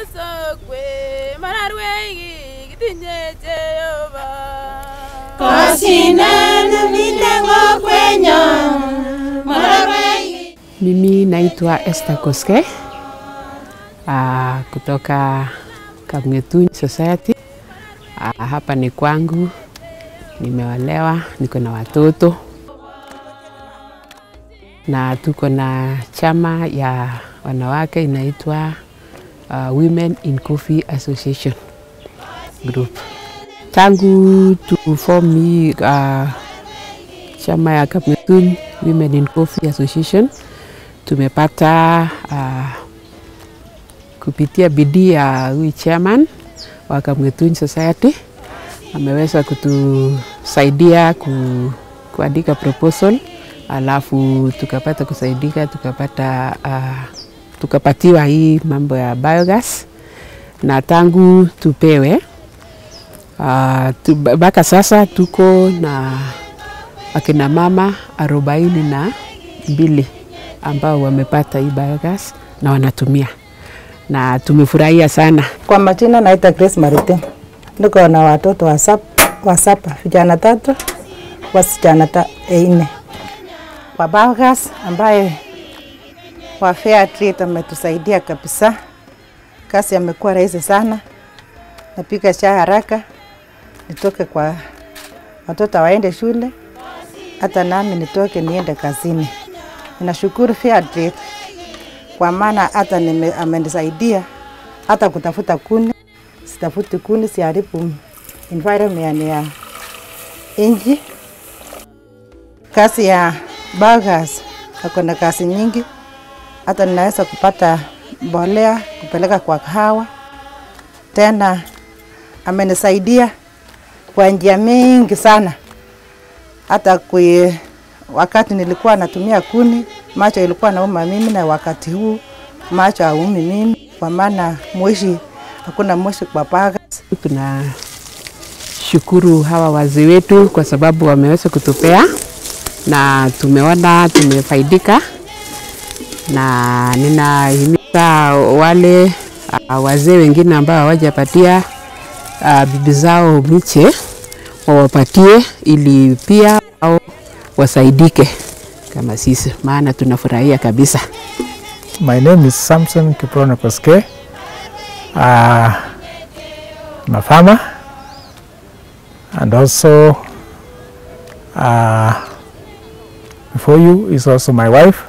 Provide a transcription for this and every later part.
sokwe mararweigi gitinye jehova Kosinanu milengo kwenyo Mararwei Mimi naitwa Esther Koske uh, kutoka Kamngetuny Society. Uh, hapa ni kwangu, nimeolewa, niko na watoto na tuko na chama ya wanawake inaitwa uh, Women in Coffee Association Group. Tangu tu form hii uh, chama ya Kamngetuny Women in Coffee Association tumepata uh, kupitia bidii ya huyu chairman wa Kamngetuny Society ameweza kutusaidia ku, kuandika proposal alafu tukapata kusaidika tukapata uh, tukapatiwa hii mambo ya biogas na tangu tupewe uh, tu, mpaka sasa tuko na akina mama arobaini na mbili ambao wamepata hii biogas na wanatumia na tumefurahia sana. Kwa majina naita Grace Marite, niko na watoto wa sap- wa saba, vijana tatu, wasichana ta nne. Kwa biogas ambaye wa Fair Trade ametusaidia kabisa, kazi amekuwa rahisi sana, napika chai haraka, nitoke kwa watoto waende shule, hata nami nitoke niende kazini. Ninashukuru Fair Trade kwa maana hata nime- amenisaidia hata kutafuta kuni, sitafuti kuni, siharibu environment ya nchi. Kazi ya biogas ako na kazi nyingi, hata ninaweza kupata mbolea kupeleka kwa kahawa. Tena amenisaidia kwa njia mingi sana, hata kui, wakati nilikuwa natumia kuni macho ilikuwa nauma mimi, na wakati huu macho haumi mimi, kwa maana moshi, hakuna moshi kwa biogas. Tunashukuru hawa wazee wetu kwa sababu wameweza kutupea na tumeona tumefaidika, na ninahimiza wale uh, wazee wengine ambao hawajapatia uh, bibi zao miche wawapatie, ili pia wao wasaidike kama sisi, maana tunafurahia kabisa. My name is Samson Kiprono Koske. Uh, I'm a farmer and also uh, before you is also my wife,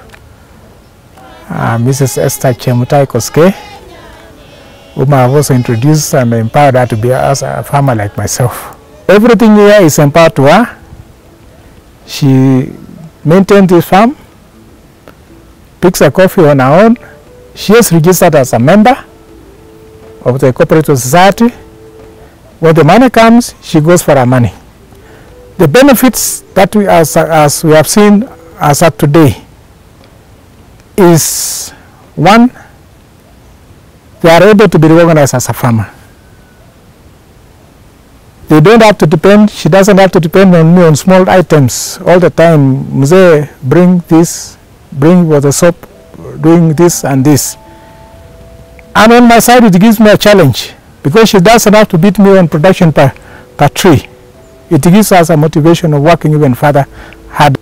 uh, Mrs. Esther Chemutai Koske, whom I have also introduced and empowered her to be as a farmer like myself. Everything here is empowered to her. She maintains this farm, picks her coffee on her own. She is registered as a member of the cooperative society. When the money comes, she goes for her money. The benefits that we, as, as we have seen as of today, is one, they are able to be recognized as a farmer. They don't have to depend, she doesn't have to depend on me on small items all the time. Mzee, bring this, bring with the soap, doing this and this. And on my side, it gives me a challenge because she doesn't have to beat me on production per, per tree. It gives us a motivation of working even further hard.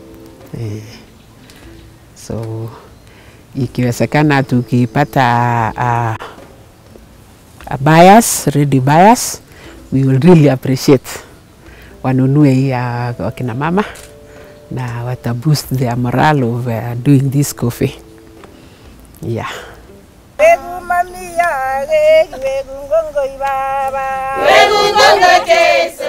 So ikiwezekana tukipata uh, a buyers, ready buyers, we will really appreciate wanunue hii ya wakina mama na wata boost their morale of uh, doing this coffee. Yeah. wegu mamia wegu wegu ngongoi baba Wegu ngongo Jesu